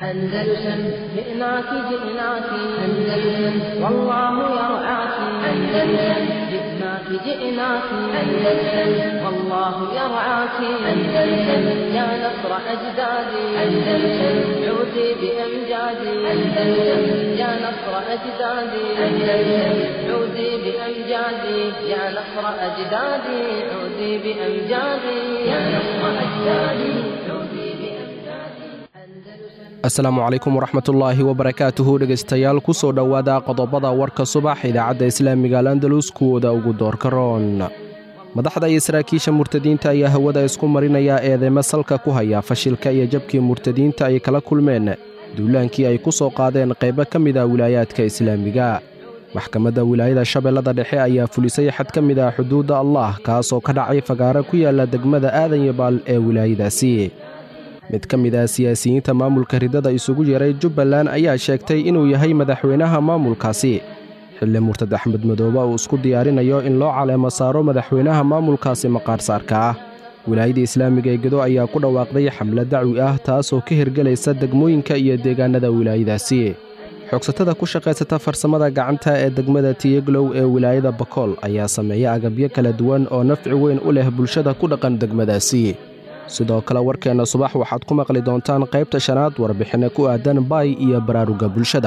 أندلسن جئناك جئناك أندلسن والله يرعاك أندلسن جئناك جئناك أندلسن والله يرعاك أندلسن يا نصر أجدادي أندلسن عودي بأمجادي أندلسن يا نصر أجدادي أندلسن عودي بأمجادي يا نصر أجدادي عودي بأمجادي يا نصر أجدادي عودي بأمجادي asalaamu calaykum waraxmatullaahi wabarakaatuhu dhegaystayaal ku soo dhowaada qodobada warka subax idaacadda islaamiga al andalus kuwooda ugu doorka roon madaxda iyo saraakiisha murtadiinta ayaa hawada isku marinaya eedeymo salka ku haya fashilka iyo jabkii murtadiinta ay kala kulmeen duulaankii ay ku soo qaadeen qaybo ka mid a wilaayaadka islaamiga maxkamadda wilaayada shabeellada dhexe ayaa fulisay xad ka mid ah xuduudda allah kaasoo ka dhacay fagaaro ku yaalla degmada aadan yabaal ee wilaayadaasi mid ka mid ah siyaasiyiinta maamulka ridada isugu yeeray jubbaland ayaa sheegtay inuu yahay madaxweynaha maamulkaasi xilli murtad axmed madoobe uu isku diyaarinayo in loo caleemo saaro madaxweynaha maamulkaasi maqaarsaarka ah wilaayada islaamiga ee gedo ayaa ku dhawaaqday xamlad dacwi ah taasoo ka hirgelaysa degmooyinka iyo deegaanada wilaayadaasi xogsatada ku shaqaysata farsamada gacanta ee degmada tiyeglow ee wilaayada bakool ayaa sameeya agabyo kala duwan oo nafci weyn u leh bulshada ku dhaqan degmadaasi sidoo kale warkeenna subax waxaad ku maqli doontaan qaybta shanaad warbixinno ku aadan baay iyo baraaruga bulshada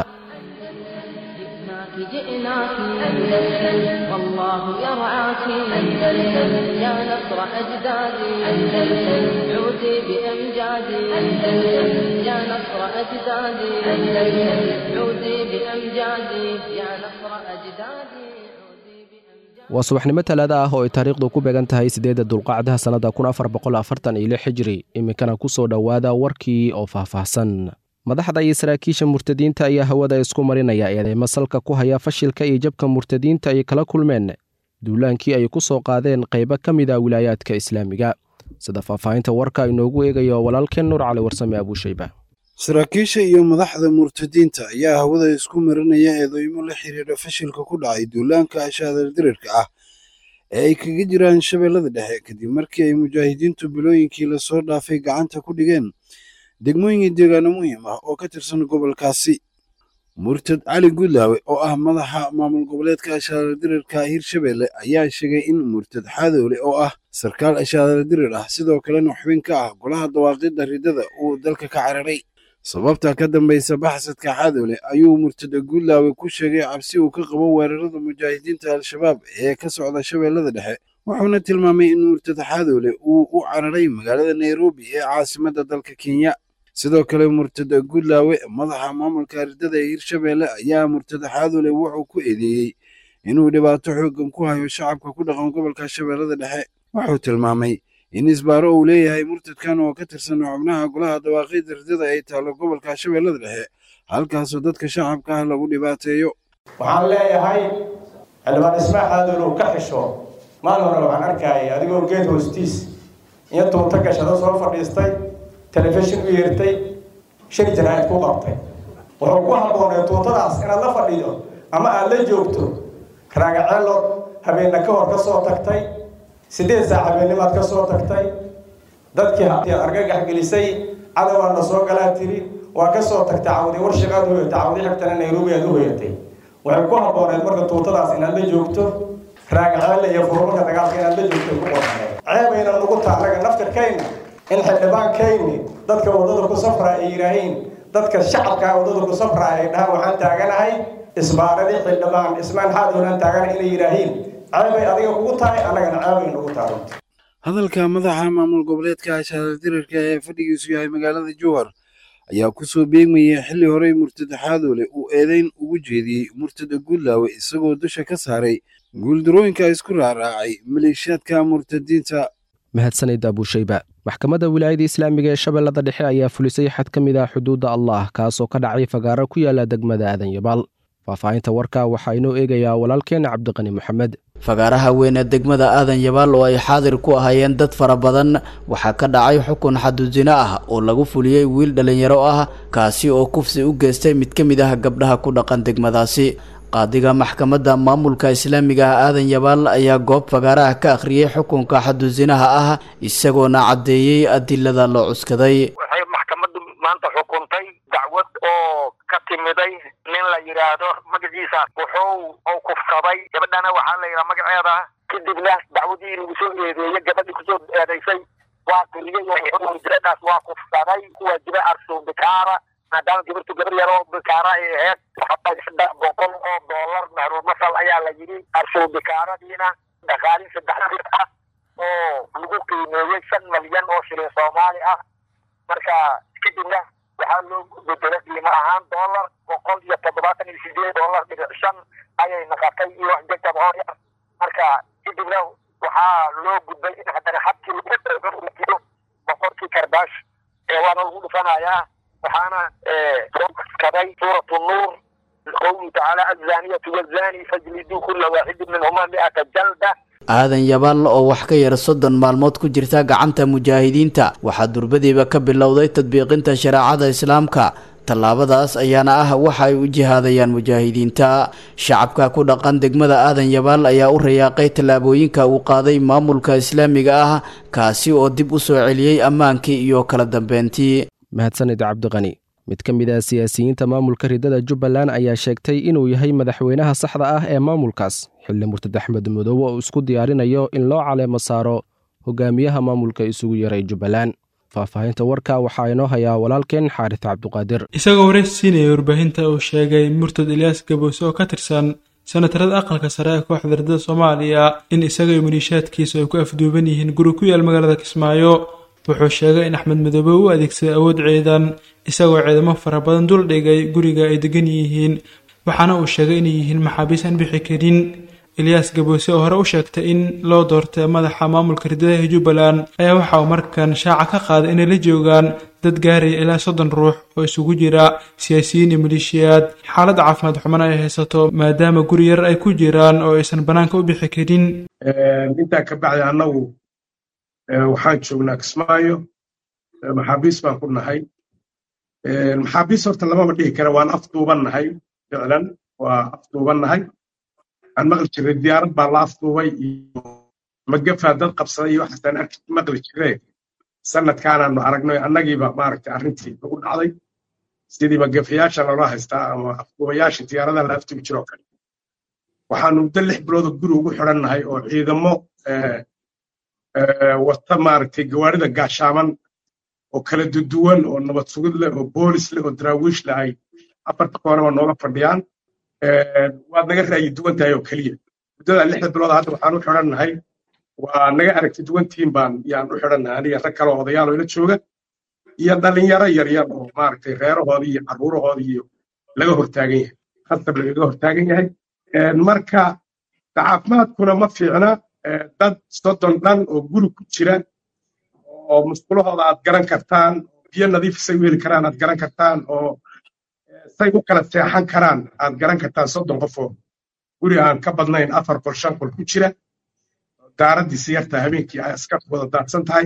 جئناك جئناك أندلسن والله يرعاك أندلسن يا نصر أجدادي أندلسن عودي بأمجادي أندلسن يا نصر أجدادي أندلسن عودي بأمجادي يا نصر أجدادي عودي بأمجادي waa subaxnimo talaada ah oo ay taariikhdu ku beegan tahay siddeedda dulqacdaha sannada kun afar boqol afartan iyo lix xijiri iminkana ku soo dhowaada warkii oo faahfaahsan madaxda iyo saraakiisha murtadiinta ayaa hawada isku marinaya eedeymo salka ku haya fashilka iyo jabka murtadiinta ay kala kulmeen duulaankii ay ku soo qaadeen qaybo ka mid a wilaayaadka islaamiga sida faahfaahinta warka inoogu eegayo walaalkeen nuur cali warsame abuushayba saraakiisha iyo madaxda murtadiinta ayaa hawada isku marinaya eedeymo la xiriira fashilka ku dhacay duulaanka ashaadar dirirka ah ee ay kaga jiraan shabeellada dhexe kadib markii ay mujaahidiintu bilooyinkii lasoo dhaafay gacanta ku dhigeen degmooyin deegaano muhiim ah oo ka tirsan gobolkaasi murtad cali gudlaawe oo ah madaxa maamul goboleedka ashaadar dirirka hirshabeelle ayaa sheegay in murtad xadoole oo ah sarkaal ashaadar dirir ah sidoo kalena xubin ka ah golaha dawaaqidda ridada uu dalka ka cararay sababta ka dambaysa baxsadka xadoole ayuu murtada guudlaawe ku sheegay cabsi uu ka qabo weerarada mujaahidiinta al-shabaab ee ka socda shabeellada dhexe wuxuuna tilmaamay in murtada xadoole uu u cararay magaalada nairobi ee caasimadda dalka kenya sidoo kale murtada guudlaawe madaxa maamulka ridada ee hirshabeelle ayaa murtada xadoole wuxuu ku eedeeyey inuu dhibaato xooggan ku hayo shacabka ku dhaqan gobolka shabeellada dhexe wuxuu tilmaamay in isbaaro uu leeyahay murtadkan oo ka tirsan xubnaha golaha dawaaqidda ridada ay taallo gobolka shabeellada dhexe halkaasoo dadka shacabka ah lagu dhibaateeyo waxaan leeyahay xildhibaan ismaax aadoon uu ka xisho maalin hore waxaan arkayay adigoo geed hoostiis iyo tuunto gashado soo fadhiistay telefishin u yeertay shir jaraa'id ku qabtay wuxuu ku habboonay tuuntadaas inaad la fadhido ama aad la joogto raagaceelo habeenna ka hor ka soo tagtay siddeed saac habeennimaad ka soo tagtay dadkii argagax gelisay cadowgaadna soo galaa tiri waa ka soo tagtay cawdi warshaqaad hoyatay cawdi xigtana nairobi aad u hoyatay waxay ku habbooneed marka tuutadaas inaad la joogto raagaceelle iyo furmarka dagaalka inaad la joogto ku qorneed ceebayna nugu taalaga naftirkayna in xildhibaankayni dadka waddada ku safraa ay yidhaahiin dadka shacabkaa waddada ku safraa ay dhahaan waxaan taaganahay isbaaradii xildhibaan ismaan xaadoolaan taaganahay inay yidhaahiin ceebay adiga kugu tahay annagana ceebay nugu tahay hadalka madaxa maamul goboleedka ashaadar dirirka ee fadhigiisu yahay magaalada jowhar ayaa ku soo beegmayay xilli horey murtada xaadoole uu eedeyn ugu jeediyey murtada guudlaawe isagoo dusha ka saaray guuldarooyinka isku raaraacay maleeshiyaadka murtadiinta mahadsanid abuushayba maxkamadda wilaayada islaamiga ee shabeellada dhexe ayaa fulisay xad ka mid ah xuduudda allah kaasoo ka dhacay fagaaro ku yaala degmada aadan yabaal faahfaahinta warka waxaa inoo eegayaa walaalkeena cabdiqani moxamed fagaaraha weyn ee degmada aadan yabaal oo ay xaadir ku ahaayeen dad fara badan waxaa ka dhacay xukun xadudino ah oo lagu fuliyey wiil dhallinyaro ah kaasi oo kufsi u geystay mid ka mid ah gabdhaha ku dhaqan degmadaasi qaadiga maxkamadda maamulka islaamiga ah aadan yabaal ayaa goob fagaaraha ka akhriyey xukunka xadusinaha ah isagoona caddeeyey adilada loo cuskaday waxay maxkamaddu maanta xukuntay dacwo timiday nin la yidhaahdo magaciisa wuxuu u kufsaday gabadhana waxaa la yidhaha magaceeda kadibna dacwadii lagu soo eedeeyey gabadhii kusoo eedaysay waa qiriyey gabadhaas waa kufsaday kuwaa jira arsuun bikaara maadaama gabartu gabar yar oo bikaara ay ahayd saddex boqol oo doolar mahruumasal ayaa la yidhi arsuun bikaaradiina dhaqaalin saddex ah oo lagu qiimeeyey shan malyan oo shilin soomaali ah marka kadibna waxaa loo bedelay qiimo ahaan doolar boqol iyo toddobaatan iyo sideed doolar dhibic shan ayay naqatay iyo wax jegtab hor yar marka kadibna waxaa loo gudbay in haddana habkii lagu boqorkii karbaash ee waana lagu dhufanayaa waxaana soo kaday suuratu nuur qowluhu tacaala azaniyatu wazani fajliduu kula waaxidin minhuma mi'ata jalda aadan yabaal oo wax ka yar soddon maalmood ku jirta gacanta mujaahidiinta waxaa durbadiiba ka bilowday tadbiiqinta shareecada islaamka tallaabadaas ayaana ah waxa ay u jihaadayaan mujaahidiinta shacabka ku dhaqan degmada aadan yabaal ayaa u rayaaqay tallaabooyinka uu qaaday maamulka islaamiga ah kaasi oo dib u soo celiyey ammaankii iyo kala dambeyntii mahadsanid cabdiqani mid ka mid ah siyaasiyiinta maamulka ridada jubbaland ayaa sheegtay inuu yahay madaxweynaha saxda ah ee maamulkaas xilli murtad axmed madoobe oo isku diyaarinayo in loo caleemo saaro hogaamiyaha maamulka isugu yaray jubbaland faahfaahinta warka waxaa inoo hayaa walaalkeen xaaris cabduqaadir isagoo waraysi siinaya warbaahinta uu sheegay murtad ilyaas gaboose oo ka tirsan senatarada aqalka sare ee kooxda ridada soomaaliya in isaga iyo maliishaadkiisa ay ku afduuban yihiin guri ku yaal magaalada kismaayo wuxuu sheegay in axmed madoobe u adeegsaday awood ciidan isagoo ciidamo fara badan dul dhigay guriga ay degan yihiin waxaana uu sheegay inay yihiin maxaabiis aan bixi karin ilyaas gaboose oo hore u sheegtay in loo doortay madaxa maamulka ridadaha jubbaland ayaa waxa uu markan shaaca ka qaaday inay la joogaan dad gaaraya ilaa soddon ruux oo isugu jira siyaasiyiin iyo maleeshiyaad xaalad caafimaad xumana ay haysato maadaama guri yar ay ku jiraan oo aysan bannaanka u bixi karin intaa ka bacdi annagu waxaan joognaa kismaayo maxaabiis baan ku nahay maxaabiis horta lamaba dhihi kara waan afduuban nahay ficlan waa afduuban nahay waxaan maqli jiray diyaarad baa la afduubay iyo magafaa dad qabsaday iyo waxaasaan arki maqli jiree sanadkaanaanu aragnay annagiiba maaragtay arrintii nagu dhacday sidii magafayaasha loola haystaa ama afduubayaasha diyaaradaha la afduubi jiroo kale waxaanu muddo lix bilooda guri ugu xidhan nahay oo ciidamo wata maaragtay gawaarida gaashaaman oo kala duduwan oo nabad sugid leh oo boolis leh oo daraawiish leh ay afarta koonaba nooga fadhiyaan waad naga ra'yi duwan tahay oo keliya muddada lixda bilood hadda waxaan u xidhan nahay waa naga aragti duwantiin baan yaan u xidhan nahay aniga rag kale oo odayaal oo ila jooga iyo dhalinyaro yaryar oo maaragtay reerahoodii iyo carruurahoodii iyo laga hortaagan yahay khasab lagaga hortaagan yahay marka caafimaadkuna ma fiicna dad soddon dhan oo guri ku jira oo musqulahooda aad garan kartaan biyo nadiif say u heli karaan aad garan kartaan oo say u kala seexan karaan aad garan kartaan soddon qof oo guri aan ka badnayn afar qol shan qol ku jira daaraddiisi yartaa habeenkii ay askartu wada daadsan tahay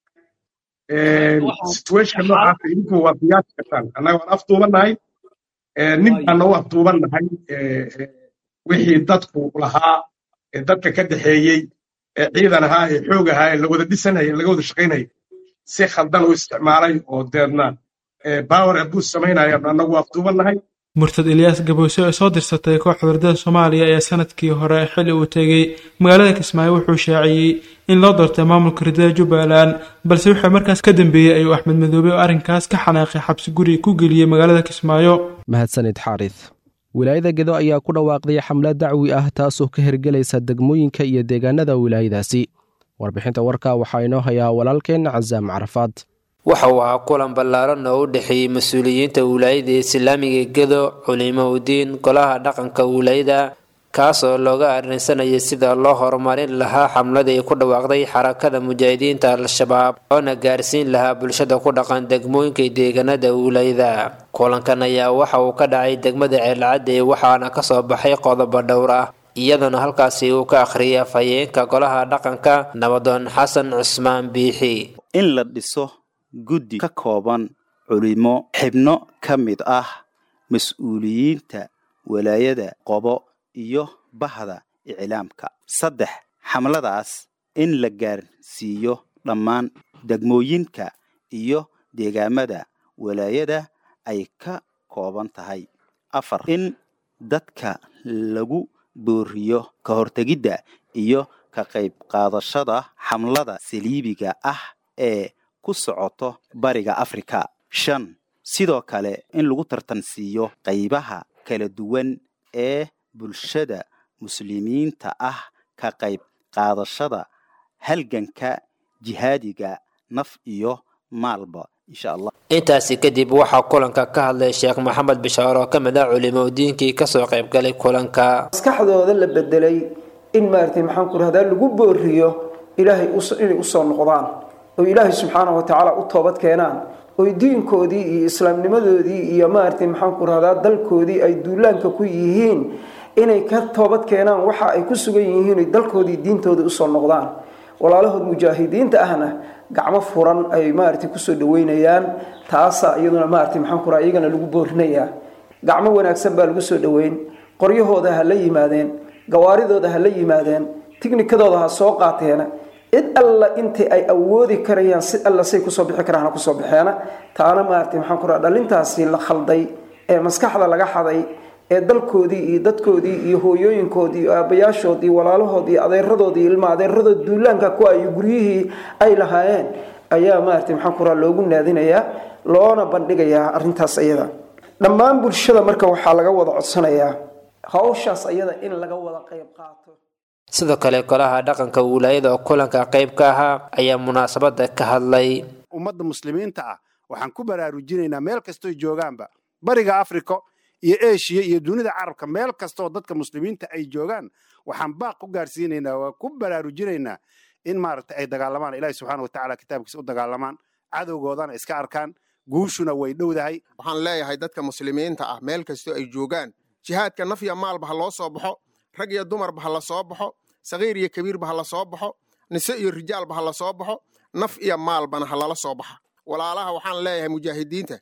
situation noocaasa idinku waad qiyaasi kartaan annaga waan afduubannahay nin baana u afduubannahay wixii dadku lahaa ee dadka ka dhexeeyey ee ciidan ahaa ee xoog ahaa ee la wada dhisanaya laga wada shaqaynaya si khaldan u isticmaalay oo deedna power abuse samaynaya annagu afduubannahay murtad ilyaas gaboose oo soo dirsatay kooxda wardada soomaaliya ayaa sanadkii hore xilli uu tegey magaalada kismaayo wuxuu shaaciyey in loo doortay maamulka ridada jubbaland balse wuxuu markaas ka dambeeyey ayuu axmed madoobe oo arrinkaas ka xanaaqay xabsi guri ku geliyey magaalada kismaayo mahadsanid xaaris wilaayada gedo ayaa ku dhawaaqday xamlad dacwi ah taasoo ka hergelaysa degmooyinka iyo deegaanada wilaayadaasi warbixinta warka waxaa inoo hayaa walaalkeen casaam carafaad waxa uu ahaa kulan ballaaran oo u dhexeeyey mas-uuliyiinta wilaayada islaamiga gedo culimo udiin golaha dhaqanka wilaayada kaasoo looga arrinsanayay sida loo horumarin lahaa xamladii ku dhawaaqday xarakada mujaahidiinta al-shabaab oona gaarsiin lahaa bulshada ku dhaqan degmooyinka deegaanada wilaayada kulankan ayaa waxa uu ka dhacay degmada ceelcadde waxaana kasoo baxay qodobo dhowr ah iyadoona halkaasi uu ka akhriyay afhayeenka golaha dhaqanka nabadoon xasan cusmaan biixi in la dhiso guddi ka kooban culimo xibno ka mid ah mas-uuliyiinta walaayada qobo iyo bahda iclaamka saddex xamladaas in la gaarsiiyo dhammaan degmooyinka iyo deegaamada walaayada ay ka kooban tahay afar in dadka lagu booriyo ka hortegidda iyo ka qayb qaadashada xamlada saliibiga ah ee ku socoto bariga afrika shan sidoo kale in lagu tartansiiyo qaybaha kala duwan ee bulshada muslimiinta ah ka qayb qaadashada halganka jihaadiga naf iyo maalba insha allah intaasi kadib waxaa kulanka ka hadlay sheekh maxamed bishaar oo ka mid ah culimo diinkii kasoo qayb galay kulanka maskaxdooda la bedelay in maaragtay maxaan ku rahdaa lagu booriyo ilaahay inay usoo noqdaan oo ilaahay subxaanahu watacaala u toobad keenaan oy diinkoodii iyo islaamnimadoodii iyo maaragtay maxaan ku rahdaa dalkoodii ay duulaanka ku yihiin inay ka toobad keenaan waxa ay ku sugan yihiin oy dalkoodii diintooda usoo noqdaan walaalahood mujaahidiinta ahna gacmo furan ay maaragtay kusoo dhaweynayaan taasa iyaduna maaragtay maxaan ku raha iyagana lagu boorinayaa gacmo wanaagsan baa lagu soo dhaweyn qoryahooda ha la yimaadeen gawaaridooda ha la yimaadeen tignikadooda ha soo qaateena cid alla intii ay awoodi karayaan si alla say kusoo bixi karaan ha kusoo baxeena taana maaragtay maxaan ku raha dhalintaasi la khalday ee maskaxda laga xaday ee dalkoodii iyo dadkoodii iyo hooyooyinkoodii iyo aabayaashoodii walaalahood iyo adeeradood iyo ilma adeeradood duulaanka ku ay guryihii ay lahaayeen ayaa maaragtay maxaan ku raha loogu naadinayaa loona bandhigayaa arrintaas iyada dhammaan bulshada marka waxaa laga wada codsanayaa hawshaas ayada in laga wada qayb qaato sidoo kale golaha dhaqanka wilaayada oo kulanka qayb ka ahaa ayaa munaasabada ka hadlay ummadda muslimiinta ah waxaan ku baraarujinaynaa meel kastoo joogaanba bariga africa iyo eshiya iyo dunida carabka meel kastaoo dadka muslimiinta ay joogaan waxaan baaq ku gaarsiinaynaa waa ku baraarujinaynaa in maaragtay ay dagaalamaan ilahi subxaana watacaala kitaabkiisa u dagaalamaan cadowgoodana iska arkaan guushuna way dhowdahay waxaan leeyahay dadka muslimiinta ah meel kastoo ay joogaan jihaadka naf iyo maalba ha loo soo baxo rag iyo dumarba ha la soo baxo sakiir iyo kabiirba ha la soo baxo nise iyo rijaalba ha la soo baxo naf iyo maalbana ha lala soo baxa walaalaha waxaan leeyahay mujaahidiinta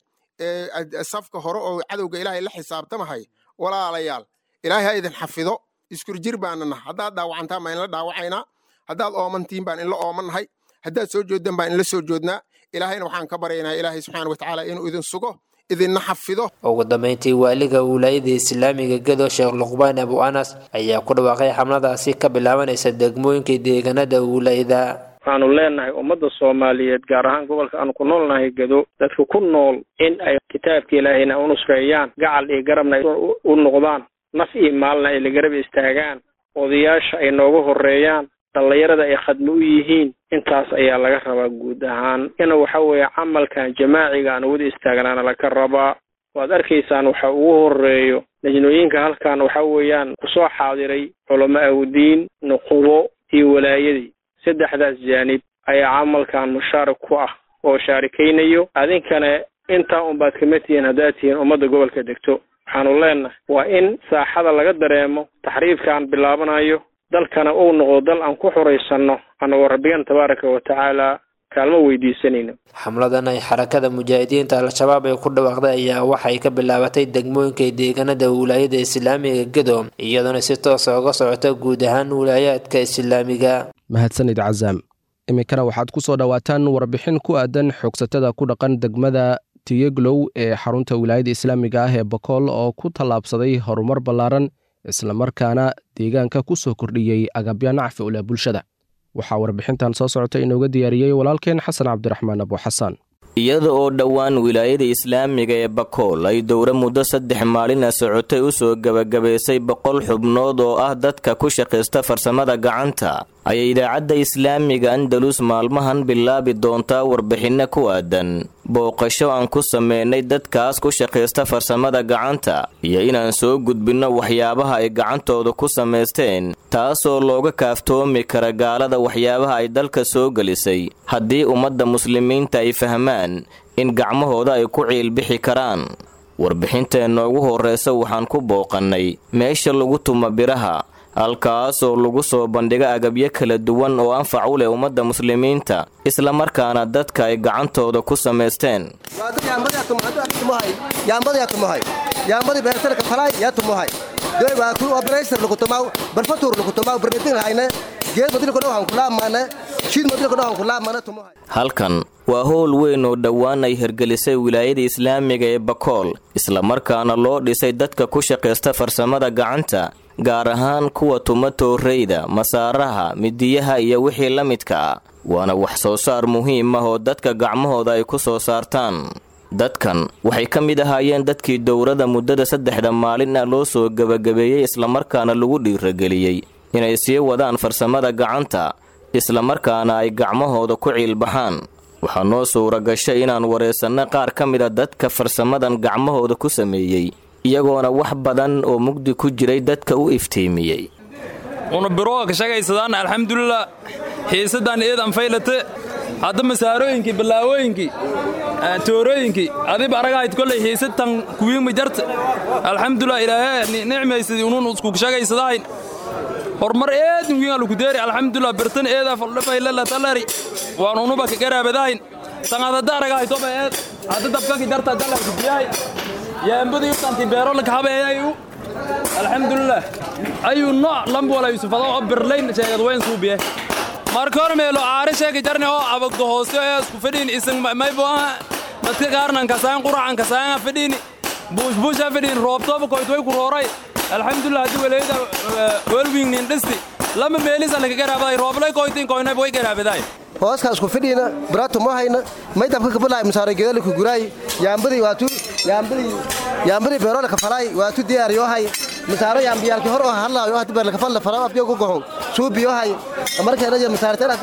ee safka hore oo cadowga ilaahay la xisaabtamahay walaalayaal ilaahay ha idin xafido iskurjir baana nah haddaad dhaawacantaan baan inla dhaawacaynaa haddaad oomantiin baan inla oomannahay haddaad soo jooddan baan inla soo joodnaa ilaahayna waxaan ka baryaynaa ilaahay subxaana watacaala inuu idin sugo idinna xafido ugu dambeyntii waaliga wilaayada islaamiga gedo sheekh luqbaan abu anas ayaa ku dhawaaqay xamladaasi ka bilaabanaysa degmooyinka deegaanada wilaayada waxaanu leenahay ummadda soomaaliyeed gaar ahaan gobolka aanu ku noolnahay gedo dadka ku nool in ay kitaabka ilaahayna u nusreeyaan gacal iyo garabna ay u noqdaan naf iyo maalna ay la garab istaagaan odayaasha ay nooga horeeyaan dhallinyarada ay khadmo u yihiin intaas ayaa laga rabaa guud ahaan ina waxa weeye camalkan jamaaciga aan wada istaagnaana laga rabaa waad arkaysaan waxa ugu horeeyo najnooyinka halkan waxa weeyaan kusoo xaadiray culamo awdiin nuqubo iyo walaayadii saddexdaas jaanib ayaa camalkan mushaarik ku ah oo shaarikaynayo adinkana intaa unbaad kama tihiin haddaad tihiin ummadda gobolka degto waxaanu leenahay waa in saaxada laga dareemo taxriifkaan bilaabanayo dalkana uu noqdo dal aan ku xuraysanno annagoo rabbigan tabaaraka wa tacaala kaalmo weydiisanayno xamladan ay xarakada mujaahidiinta al-shabaab ay ku dhawaaqday ayaa waxay ka bilaabatay degmooyinka deegaanada wilaayada islaamiga gedo iyadoona si toosa uga socota guud ahaan wilaayaadka islaamiga mahadsanid cazaam iminkana waxaad ku soo dhowaataan warbixin ku aadan xoogsatada ku dhaqan degmada tiyeglow ee xarunta wilaayada islaamiga ah ee bakool oo ku tallaabsaday horumar ballaaran islamarkaana deegaanka ku soo kordhiyey agabya nacfi ula bulshada waxaa warbixintan soo socota inooga diyaariyey walaalkeen xasan cabdiraxmaan abuuxasaan iyada oo dhowaan wilaayada islaamiga ee bakool ay dowro muddo saddex maalina socotay u soo gebagabaysay boqol xubnood oo ah dadka ku shaqaysta farsamada gacanta ayay idaacadda islaamiga andalus maalmahan bilaabi doontaa warbixinno ku aadan booqasho aan ku sameynay dadkaas ku shaqaysta farsamada gacanta iyo inaan soo gudbinno waxyaabaha ay gacantooda ku samaysteen taasoo looga kaaftoomi kara gaalada waxyaabaha ay dalka soo gelisay haddii ummadda muslimiinta ay fahmaan in gacmahooda ay ku ciilbixi karaan warbixinteenna ugu horreysa waxaan ku booqannay meesha lagu tuma biraha halkaasoo lagu soo bandhiga agabyo kala duwan oo anfac u leh ummadda muslimiinta islamarkaana dadka ay gacantooda ku samaysteen halkan waa howl weyn oo dhowaan ay hirgelisay wilaayada islaamiga ee bakool islamarkaana loo dhisay dadka ku shaqaysta farsamada gacanta gaar ahaan kuwa tuma tooreyda masaaraha midiyaha iyo wixii la midka ah waana wax soo saar muhiim ah oo dadka gacmahooda ay ku soo saartaan dadkan waxay ka mid ahaayeen dadkii dowrada muddada saddexda maalin ah loo soo gebagabeeyey islamarkaana lagu dhiirageliyey inay sii wadaan farsamada gacanta islamarkaana ay gacmahooda ku ciilbaxaan waxaa noo suura gashay inaan waraysanno qaar ka mida dadka farsamadan gacmahooda ku sameeyey iyagoona wax badan oo mugdi ku jiray dadka u iftiimiyey una birooga ka shagaysadaan alxamdulilah xiisadaan eedan faylate hadda masaarooyinkii ballaawooyinkii toorooyinkii adiba aragahayd kollay xiisatan kuwiinma jarta alxamdulilah ilaahee nicmaysadii unuun isku shagaysadahayn horumar eedin wiin alukudeeri alxamdulilah birtan eedaa faldhafaylala talari waan unuba ka garaabadahayn tangaad hadda aragahay toba eed hadda dabkaki darta dalarkudiyahay yaambadu yubtanti beerolaka habeeyayu alxamdulilah ayuu nooc lambwala yusufado oo birlayn sheegad weyn suubiye marka hor meelo aari sheegi jarni oo abagdo hoose ee isku fadhiin isan maybo aha dadka qaarnan kasaan quracan kasaan fadhiini buushbuusha fadhiin roobtooba koyt way ku rooray alxamdulilah haddii waleeyda welwingnin dhisti lama meelisa laka garaabaday rooblay koytin koynayba way garaabaday hooska isku fidhiina baraatu ma hayna may dabka kabalaay masaare geedala ku guraay yaambadii waatu yaambadii yaambadii beerola ka falaay waatu diyaariyo hay masaaro yaambiyaalki hor oo hadlaayo hadda beerla ka falla fala afyo ku gohon suubiyo hay markeena je masaare tera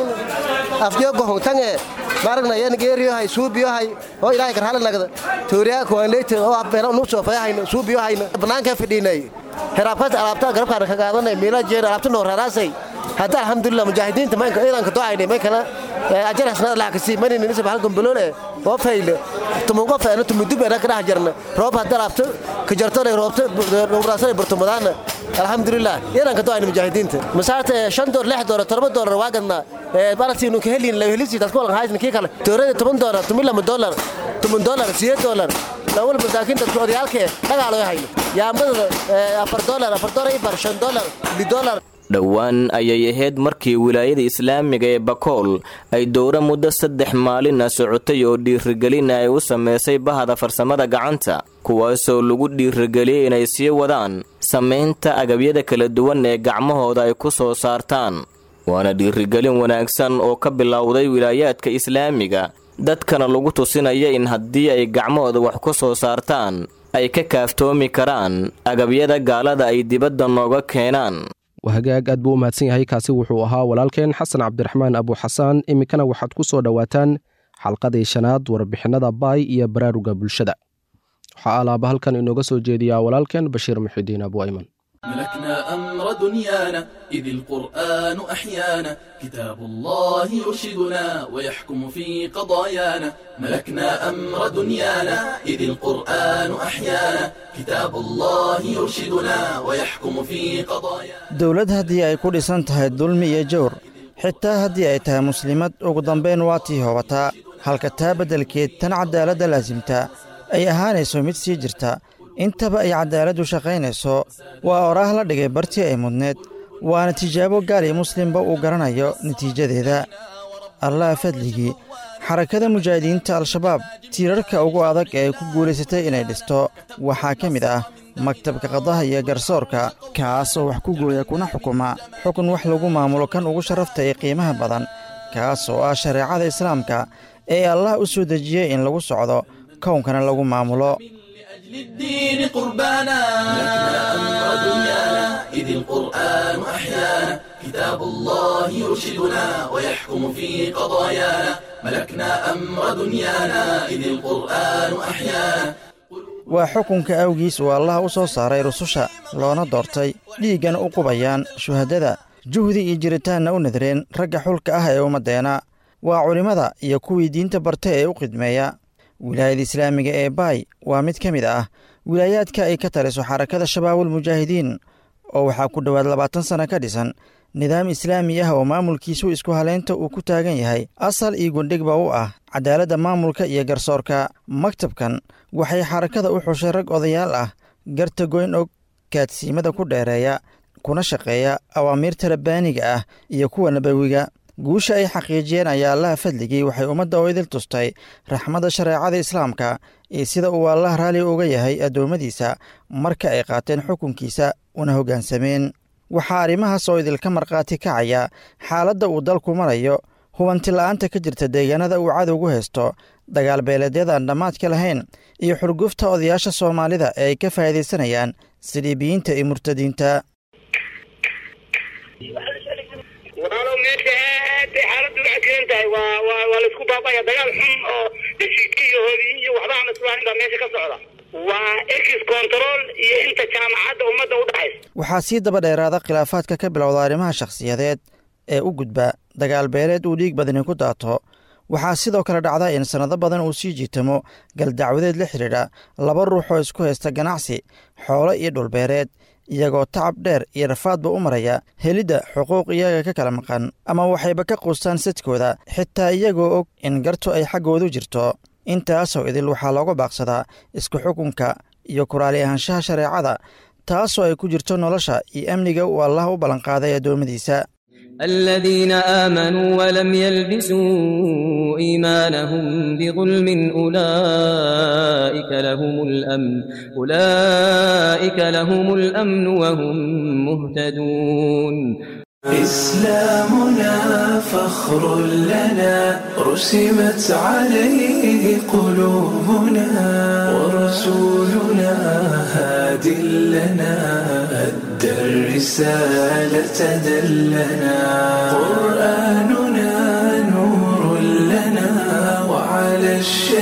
afyo gohon tange baragna yeen geeriyo hay suubiyo hay oo ilaahay kar halanagda tooriya ko leete oo beero nu soo fayahayna suubiyo hayna banaanka fidhiinay heraabkaas alaabta garabkaana ka qaadanay meela jeer alaabta noo raraasay hadda alxamdulilah mujaahidiinta maynka iidanka docaynay may kala ajar hasnada laha kasii manini nisab hal gombolole oo fayle tumun qof ana tumudub ana kadhax jarna roob hadda alaabta ka jartole roobta dhowraasana burtumadaana alxamdulilah iidanka docaynay mujaahidiinta masaarta shan door lix door todoba doolar waa gadnaa balasiinu ka helin la helisi dadku walan haysan kii kale toorada toban doolar tumin lama doolar tumun doolar sideed doolar lawal masaakiin dadku odayaalkee dhagaalo hayno yaambada afar doolar afar doolar ibar shan doolar li doolar dhowaan ayay ahayd markii wilaayada islaamiga ee bakool ay dowro muddo saddex maalina socotay oo dhiirigelina ay u sameysay bahda farsamada gacanta kuwaasoo lagu dhiirigeliyey inay sii wadaan samaynta agabyada kala duwan ee gacmahooda ay ku soo saartaan waana dhiirigelin wanaagsan oo ka bilowday wilaayaadka islaamiga dadkana lagu tusinaya in haddii ay gacmahooda wax ku soo saartaan ay ka kaaftoomi karaan agabyada gaalada ay dibadda nooga keenaan hagaag aad buu u mahadsan yahay kaasi wuxuu ahaa walaalkeen xasan cabdiraxmaan abuuxasaan iminkana waxaad ku soo dhowaataan xalqadii shanaad warbixinada baay iyo baraaruga bulshada waxaa alaaba halkan inooga soo jeediyaa walaalkeen bashiir muxidiin abu ayman ملكنا أمر دنيانا إذ القرآن أحيانا كتاب الله يرشدنا ويحكم في قضايانا ملكنا أمر دنيانا إذ القرآن أحيانا كتاب الله يرشدنا ويحكم في قضايانا dowlad haddii ay ku dhisan tahay dulmi iyo jawr xitaa haddii ay tahay muslimad ugu dambayn waa tii hoobataa halka taa beddelkeed tan caddaaladda laasimtaa ay ahaanayso mid sii jirta intaba ay caddaaladdu shaqaynayso waa oraah la dhigay bartii ay mudneed waana tijaabo gaal iyo muslimba uu garanayo natiijadeeda allah fadligii xarakada mujaahidiinta al-shabaab tiirarka ugu adag ee ay ku guulaysatay inay dhisto waxaa ka mid ah maktabka qadaha iyo garsoorka kaas oo wax ku gooya kuna xukuma xukun wax lagu maamulo kan ugu sharafta ee qiimaha badan kaas oo ah shareecada islaamka ee allah u soo dejiyey in lagu socdo kownkana lagu maamulo للدين قربانا ملكنا أمر دنيانا إذ القرآن أحيانا كتاب الله يرشدنا ويحكم في قضايانا ملكنا أمر دنيانا إذ القرآن أحيانا waa xukunka awgiis uu allah u soo saaray rususha loona doortay dhiiggana u qubayaan shuhaddada juhdi iyo jiritaanna u nadareen ragga xulka ah ee ummaddeena waa culimmada iyo kuwii diinta barta ee u khidmeeya wilaayada islaamiga ee baay waa mid ka mid ah wilaayaadka ay ka taliso xarakada shabaabul mujaahidiin oo waxaa ku dhowaad labaatan sanno ka dhisan nidaam islaami ah oo maamulkiisu isku halaynta uu ku taagan yahay asal iyo gundhigba u ah cadaaladda maamulka iyo garsoorka maktabkan waxay xarakada u xushay rag odayaal ah garta goyn og kaadsiimada ku dheereeya kuna shaqeeya awaamiirta rabbaaniga ah iyo kuwa nabawiga guusha ay xaqiijiyeen ayaa allaha fadligii waxay ummadda oo idil tustay raxmadda shareecada islaamka iyo sida uu allah raalli uga yahay addoommadiisa marka ay qaateen xukunkiisa una hoggaansameen waxaa arrimahaas oo idilka markhaati kacaya xaaladda uu dalku marayo hubanti la'aanta ka jirta deegaanada uu cadowgu haysto dagaal beeleedyada aan dhammaadka lahayn iyo xurgufta odayaasha soomaalida ee ay ka faa'iidaysanayaan siliibiyiinta iyo murtadiinta walaalow meesha aad bay xaaladdu u cakiran tahay waa waa waa laisku baabaya dagaal xun oo heshiiska iyo hoodiyin iyo waxba aan islahayn baa meesha ka socda waa ex control iyo inta jaamacadda ummadda u dhaxaysa waxaa sii daba dheeraada khilaafaadka ka bilowda arrimaha shakhsiyadeed ee u gudba dagaal beeleed uu dhiig badani ku daato waxaa sidoo kale dhacda in sannado badan uu sii jiitamo galdacwadeed la xidhiidha laba ruux oo isku haysta ganacsi xoolo iyo dhulbeereed iyagoo tacab dheer iyo rafaadba u maraya helidda xuquuq iyaga ka kala maqan ama waxayba ka quustaan sadkooda xitaa iyagoo og in gartu ay xaggoodu jirto intaasoo idil waxaa looga baaqsadaa isku xukunka iyo kuraali ahaanshaha shareecada taasoo ay ku jirto nolosha iyo amniga uu allah u ballanqaaday addoommadiisa الذين آمنوا ولم يلبسوا إيمانهم بظلم أولئك لهم الأمن أولئك لهم الأمن وهم مهتدون إسلامنا فخر لنا رسمت عليه قلوبنا ورسولنا هاد لنا أدى الرسالة دلنا قرآننا نور لنا وعلى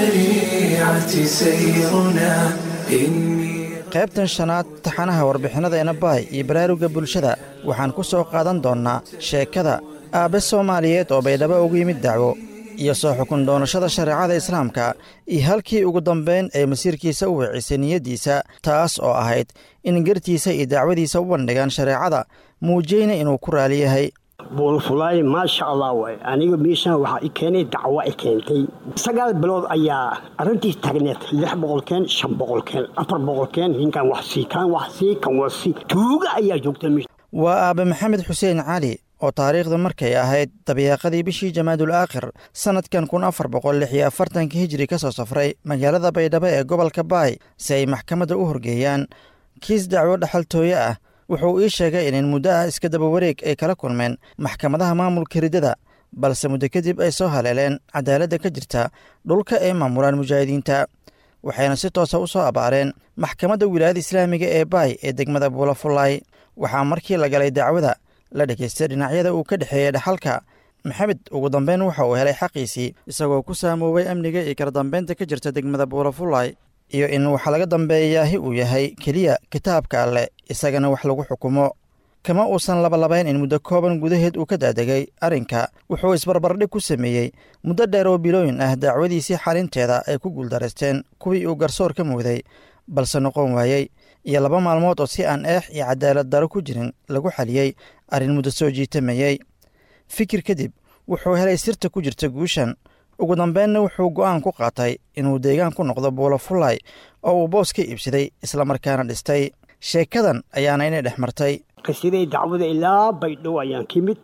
الشريعة سيرنا إني qaybtan shanaad taxanaha warbixinnadeena baay iyo baraaruga bulshada waxaan ku soo qaadan doonnaa sheekada aabbe soomaaliyeed oo baydhabo ugu yimid dacwo iyo soo xukun doonashada shareecada islaamka iyo halkii ugu dambayn ay masiirkiisa u wicisay niyaddiisa taas oo ahayd in gartiisa iyo dacwadiisa u bandhigaan shareecada muujiyeyna inuu ku raali yahay buulfulaay maasha allah waay aniga miishan waxaa i keenay dacwo i keentay sagaal bilood ayaa arrintiis taagneed lix boqolkeen shan boqolkeen afar boqolkeen ninkan wax sii kan wax sii kan wax sii tuuga ayaa joogta miisha waa aabe maxamed xuseen cali oo taariikhda markay ahayd dabiiqadii bishii jamaadul aakhir sannadkan kun afar boqol lix iyo afartanka hijiri ka soo safray magaalada baydhabo ee gobolka baay si ay maxkamadda u horgeeyaan kiis dacwo dhaxaltooye ah wuxuu ii sheegay in in muddo ah iska daba wareeg ay kala kulmeen maxkamadaha maamulka riddada balse muddo kadib ay soo haleeleen cadaaladda ka jirta dhulka ay maamulaan mujaahidiinta waxayna si toosa u soo abaareen maxkamadda wilaayada islaamiga ee baay ee degmada buulafullaay waxaa markii la galay dacwada la dhegaystay dhinacyada uu ka dhexeeyey dhaxalka maxamed ugu dambeyn waxa uu helay xaqiisii isagoo ku saamoobay amniga iyo kala dambeynta ka jirta degmada buulafullaay iyo in waxa laga dambeeyaahi uu yahay keliya kitaabka alleh isagana wax lagu xukumo kama uusan labalabayn in muddo kooban gudaheed uu ka daadegay arrinka wuxuu isbarbardhig ku sameeyey muddo dheer oo bilooyin ah dacwadiisii xalinteeda ay ku guuldaraysteen kuwii uu garsoor ka muuday balse noqon waayey iyo laba maalmood oo si aan eex iyo cadaalad daro ku jirin lagu xaliyey arrin muddo soo jiitamayey fikir kadib wuxuu helay sirta ku jirta guushan ugu dambeynna wuxuu go'aan ku qaatay inuu deegaan ku noqdo buulafullaay oo uu boos ka iibsaday islamarkaana dhistay sheekadan ayaana inay dhex martay qisiday dacwada ilaa baydhabo ayaan ka mid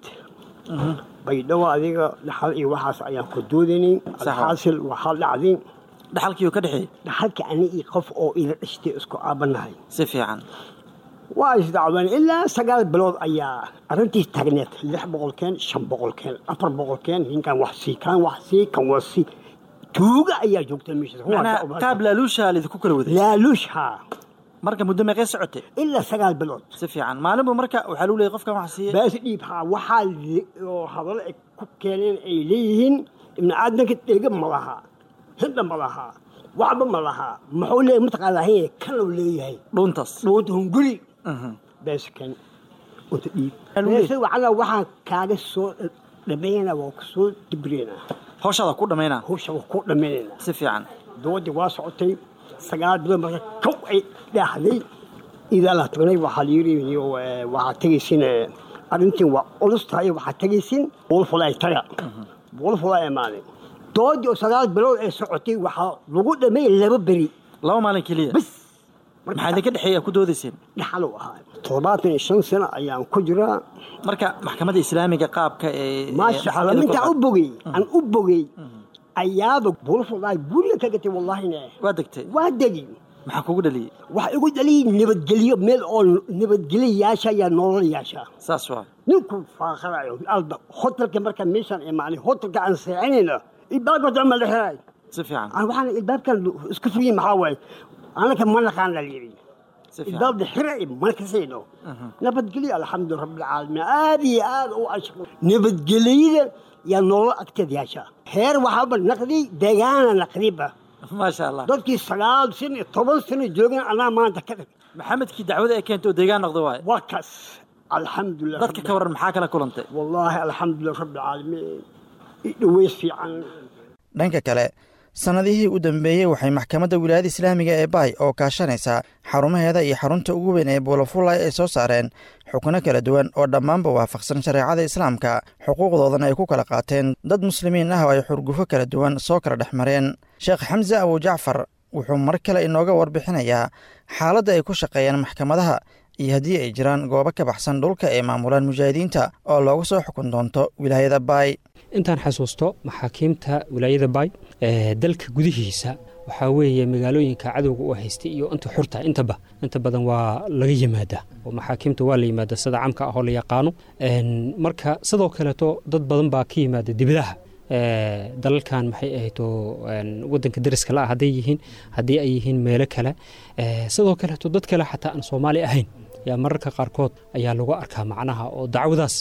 baydhabo adiga dhaxal iyo waxaas ayaan ku doodanin alxaasil waxaa dhacday dhaxalkiiu ka dhexeey dhaxalkii ani iyo qof oo ila dhashtay isku aabanahay si fiican waa isdacween ilaa sagaal bilood ayaa arrintiis taagneed lix boqolkeen shan boqolkeen afar boqolkeen ninkan wax sii kan wax sii kan wax sii tuuga ayaa joogta meesha qaab laaluusha lidinku kala waday laaluush haa marka muddo meeqee socotay ilaa sagaal bilood si fiican maalinbu marka waxaa lagu leeyay qofkan wax siiye baas dhiib haa waxaa oo hadallo ay ku keeneen ay leeyihiin ibni aadamka dhega ma lahaa hidha ma lahaa waxba ma lahaa muxuu leeyahay mataqaanaa kanuu leeyahay dhuuntaas dhuunta hunguri beeskan unta dhiib beesa wacala waxaan kaaga soo dhammaynaa waa kusoo dibreenaa hawshaada ku dhammaynaa hawsha waa ku dhammaynaynaa si fiican doodii waa socotay sagaal bilood marka kow ay dhaaxday idaa la tagnay waxaa layiri waxaa tegaysin arrintiin waa culus tahay waxaa tegaysin buulfulaay taga buulfulaay imaaday doodii oo sagaal bilood ay socotay waxaa lagu dhammeeyay laba beri laba maalin keliya bas maxaa idinka dhexeeya ku doodayseen dhaxal uu ahaa toddobaatan iyo shan sano ayaan ku jiraa marka maxkamadda islaamiga qaabka ee maasha allah mintaa u bogey aan u bogey ayaaba bulfulay guriga ka gatay wallaahine waa degtay waa degi maxaa kugu dhaliyey waxa igu dhaliyey nabadgelyo meel oo nabadgelyayaasha ayaa nololayaasha saas waa ninku faaqarayo alba hotelka markaa meeshaan imaanay hotelka aan seexanayna ilbaabka dama la xiray si fiican waxaan ilbaabkan isku fuyin maxaa waaye anaka ma naqaan la yidhi ilbaabda xiray ma kasayno nabadgelyo alxamdu rabbilcaalamiin aad iyo aad u ashko nabadgelyada yaa nolol agteedyaasha heer waxaaba naqdi deegaana naqdiba maasha allah dadkii sagaal sano iyo toban sano joogan anaa maanta ka dhig maxamedkii dacwada ay keentay oo deegaan noqda waaye waa kaas alxamdulilah dadka ka waran maxaa kala kulantay wallaahi alxamdulilah rabbilcaalamiin dhaweys fiican dhanka kale sannadihii u dambeeyey waxay maxkamadda wilaayada islaamiga ee baay oo kaashanaysaa xarumaheeda iyo xarunta ugu weyn ee buulafulay ay soo saareen xukuno kala duwan oo dhammaanba waafaqsan shareecada islaamka xuquuqdoodana ay ku kala qaateen dad muslimiin ah oo ay xurgufo kala duwan soo kala dhex mareen sheekh xamse abujacfar wuxuu mar kale inooga warbixinayaa xaaladda ay ku shaqeeyaan maxkamadaha iyo haddii ay jiraan goobo ka baxsan dhulka ay maamulaan mujaahidiinta oo looga soo xukun doonto wilaayada baay intaan xasuusto maxaakiimta wilaayada baay ee dalka gudihiisa waxaa weeye magaalooyinka cadowga u haystay iyo inta xurta intaba inta badan waa laga yimaadaa oo maxaakiimta waa la yimaada sida camka ah oo la yaqaano marka sidoo kaleeto dad badan baa ka yimaada dibadaha dalalkan maxay ahayto wadanka dariska la ah hadday yihiin haddii ay yihiin meelo kale sidoo kaleeto dad kale xataa aan soomaali ahayn yaa mararka qaarkood ayaa lagu arkaa macnaha oo dacwadaas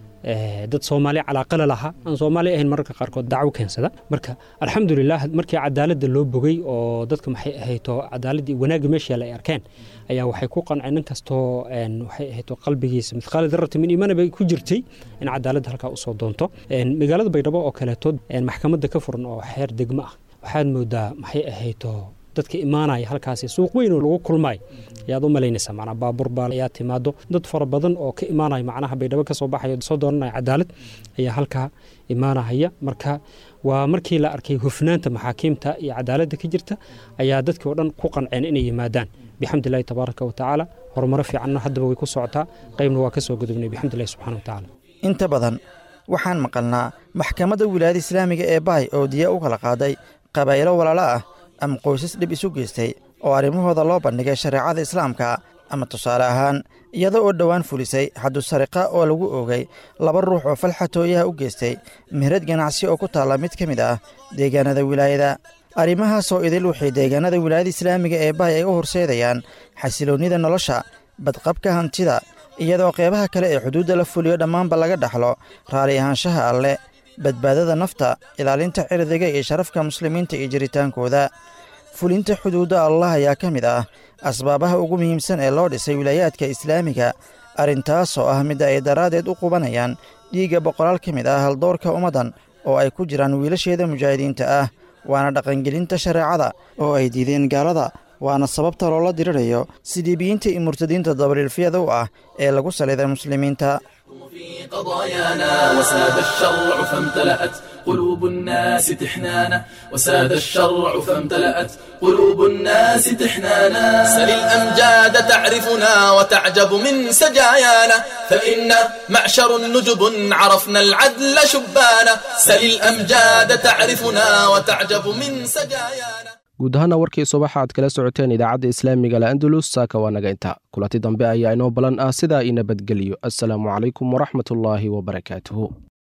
dad soomaali calaaqala lahaa aan soomaali ahayn mararka qaarkood dacwo keensada marka alxamdulilah markii cadaaladda loo bogay oo dadka maxay ahayto cadaaladdii wanaagga meesha ay arkeen ayaa waxay ku qanceen nin kastoo waxay ahayto qalbigiisa mithqaali darrati min iimaana bay ku jirtay in cadaaladda halkaa usoo doonto magaalada baydhabo oo kaleeto maxkamadda ka furan oo xeer degmo ah waxaad moodaa maxay ahayto dadka imaanaya halkaasi suuq weyn oo lagu kulmaayo ayaad u malaynaysaa macnaa baabuur baa ayaa timaado dad fara badan oo ka imaanaya macnaha baydhabo ka soo baxayo soo dooranaya cadaalad ayaa halkaa imaanahaya marka waa markii la arkay hufnaanta maxaakiimta iyo cadaaladda ka jirta ayaa dadkii oo dhan ku qanceen inay yimaadaan bixamdillahi tabaaraka wa tacaala horumaro fiicanna haddaba way ku socotaa qaybna waa ka soo gudubnay bixamdillahi subxana wa tacaala inta badan waxaan maqalnaa maxkamadda wilaayada islaamiga ee baay oo diya u kala qaaday qabaa'ilo walaalo ah ama qoysas dhib isu geystay oo arrimahooda loo bandhigay shareecada islaamka ama tusaale ahaan iyada oo dhowaan fulisay xaddu sariqa oo lagu oogay laba ruux oo falxatooyaha u geystay meherad ganacsi oo ku taalla mid ka mid ah deegaanada wilaayada arrimahaasoo idil waxay deegaanada wilaayada islaamiga ee baay ay u horseedayaan xasiloonnida nolosha badqabka hantida iyadoo qeybaha kale ee xuduudda la fuliyo dhammaanba laga dhaxlo raali ahaanshaha alle badbaadada nafta ilaalinta cirdiga iyo sharafka muslimiinta iyo jiritaankooda fulinta xuduudda allah ayaa ka mid ah asbaabaha ugu muhiimsan ee loo dhisay wilaayaadka islaamiga arrintaasoo ah midda ay daraaddeed u qubanayaan dhiigga boqolaal ka mid ah haldoorka ummaddan oo ay ku jiraan wiilasheeda mujaahidiinta ah waana dhaqangelinta shareecada oo ay diideen gaalada waana sababta loola dirirayo sidiibiyiinta iyo murtadiinta dabariilfiyada u ah ee lagu saliday muslimiinta قضايانا وساد الشرع فامتلأت قلوب الناس تحنانا وساد الشرع فامتلأت قلوب الناس تحنانا سل الأمجاد تعرفنا وتعجب من سجايانا فإنا معشر نجب عرفنا العدل شبانا سل الأمجاد تعرفنا وتعجب من سجايانا guud ahaana warkii subaxa aad kala socoteen idaacadda islaamiga la andalus saaka waa naga inta kulanti dambe ayaa inoo balan ah sidaa i nabadgeliyo assalaamu calaykum waraxmatullaahi wabarakaatuhu